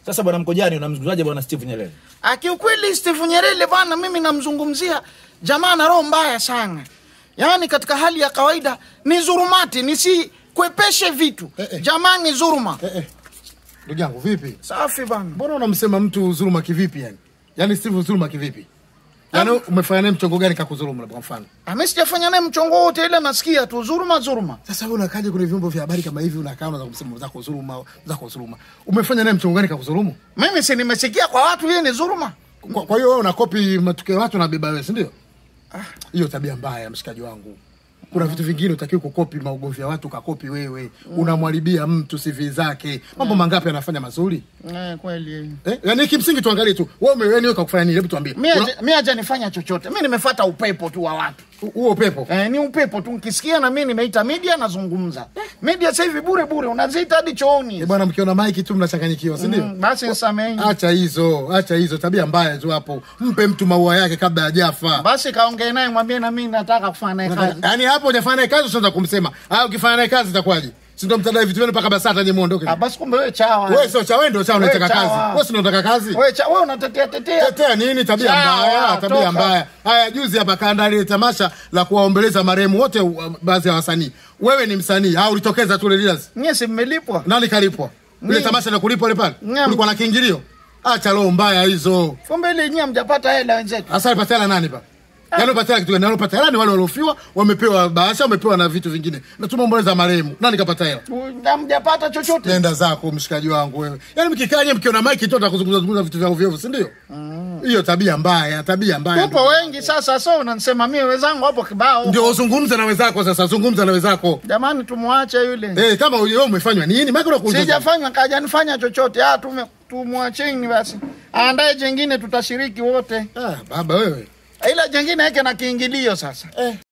Sasa bwana Mkojani, unamzungumzaje bwana Steve Nyerere? Ah, Kiukweli Steve Nyerere bwana, mimi namzungumzia jamaa na roho mbaya sana, yaani katika hali ya kawaida ni zurumati, nisikwepeshe vitu Eh, eh. jamaa ni zuruma. Eh, eh. Ndugu yangu vipi? Safi bwana. Mbona unamsema mtu dhuluma kivipi yani? Yaani Steve dhuluma kivipi? Yaani umefanya naye mchongo gani kakudhulumu kwa mfano? Ah, Mimi sijafanya naye mchongo wote, ile nasikia tu zuruma zuruma. Sasa wewe unakaje kwenye vyombo vya habari kama hivi unakaa unaanza kumsema zako dhuluma, zako dhuluma. Umefanya naye mchongo gani kakudhulumu? Mimi si nimesikia kwa watu yeye ni zuruma. Kwa, kwa hiyo wewe unakopi matukio ya watu na beba wewe, si ndio? Hiyo tabia mbaya mshikaji wangu. Kuna vitu vingine utakiwa kukopi maugomvi ya watu ukakopi wewe. Unamwharibia mtu CV zake. Mambo mangapi anafanya mazuri? Eh, kweli. Eh? Yaani kimsingi tuangalie tu. Wewe ume- wewe kakufanya nini? Hebu tuambie. Mimi Una- haja- mimi hajanifanya chochote. Mimi nimefuata upepo tu wa watu. Huo pepo. Eh, ni upepo tu nikisikia na mimi nimeita media nazungumza. Media sasa hivi bure bure unaziita hadi chooni. Eh, bwana mkiona maiki tu mnachanganyikiwa, si ndio? Mm, basi nisameheni. Acha hizo, acha hizo tabia mbaya tu hapo. Mpe mtu maua yake kabla hajafa. Basi kaongee naye mwambie na mimi nataka kufanya naye kazi. Yaani hapo hujafanya naye kazi usianza kumsema. Ah, ukifanya naye kazi itakuwaje? Si ndio mtadai vitu vyenu mpaka BASATA nyinyi muondoke. Ah, basi kumbe wewe chawa. Wewe sio cha wewe ndio cha unataka Wewe chawa. kazi. Wewe si unataka kazi? Wewe cha wewe unatetea tetea. Tetea nini? Tabia Sawa, mbaya, tabia toka. mbaya. Haya, juzi hapa kaandaa ile tamasha la kuwaombeleza marehemu wote, uh, baadhi ya wasanii. Wewe ni msanii au ulitokeza tu ile leaders? Nyie si mmelipwa? Nani kalipwa? Ile Mimi. tamasha la kulipwa ile pale? Naam. Kulikuwa na kiingilio? Acha roho mbaya hizo. Kumbe ile nyie mjapata hela wenzetu. Hasa alipatia hela nani pa? Yaani alipatia kitu gani? Alipata hela ni wale waliofiwa, wamepewa bahasha, wamepewa na vitu vingine. Na tumeomboleza marehemu. Nani kapata hela? Na mjapata chochote. Nenda zako mshikaji wangu wewe. Yaani mkikaa nyewe mkiona maiki tu atakuzungumza zungumza vitu vya ovyo ovyo, si ndio? Hiyo tabia mbaya, tabia mbaya. Tupo wengi sasa, so unanisema mimi wenzangu hapo kibao. Ndio uzungumze na wenzako sasa, zungumza na wenzako. Jamani, tumwache yule. Eh, kama wewe umefanywa nini? Maana unakuuliza. Sijafanya kajanifanya chochote. Ah, tume tumwacheni basi. Aandae jengine tutashiriki wote. Ah, baba wewe. Ila jengine yake na kiingilio sasa. Eh.